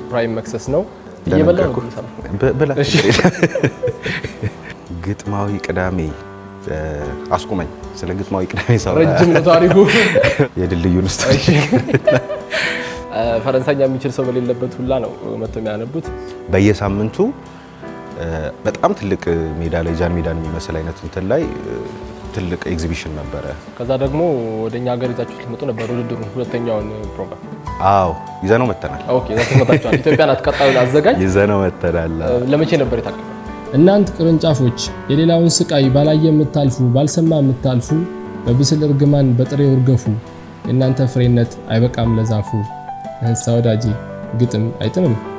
ፕራይም መክሰስ ነው። እየበላ ነው የምሰራው። ብ- ብላ ግጥማዊ ቅዳሜ እ፣ አስቁመኝ። ስለ ግጥማዊ ቅዳሜ ሰው ረጅም ነው ታሪኩ። የድልድዩን ውስጥ እሺ። እ፣ ፈረንሳይኛ የሚችል ሰው በሌለበት ሁላ ነው መጥተው የሚያነቡት። በየሳምንቱ እ፣ በጣም ትልቅ ሜዳ ላይ ጃን ሜዳን የሚመስል አይነት እንትን ላይ እ፣ ትልቅ ኤግዚቢሽን ነበረ። ከዛ ደግሞ ወደ እኛ ሀገር ይዛችሁ ልትመጡ ነበር ውድድሩን፣ ሁለተኛውን ፕሮግራም። አዎ ይዘነው መተናል። ኦኬ፣ እዛ ትመጣችኋል። ኢትዮጵያ ናት ቀጣዩን አዘጋጅ። ይዘነው መተናል። እ፣ ለመቼ ነበር የታቀደው? እናንት ቅርንጫፎች የሌላውን ስቃይ ባላየ የምታልፉ ባልሰማ የምታልፉ በብስል እርግማን በጥሬው እርገፉ የእናንተ ፍሬነት አይበቃም ለዛፉ። እንስሳ ወዳጄ ግጥም አይጥምም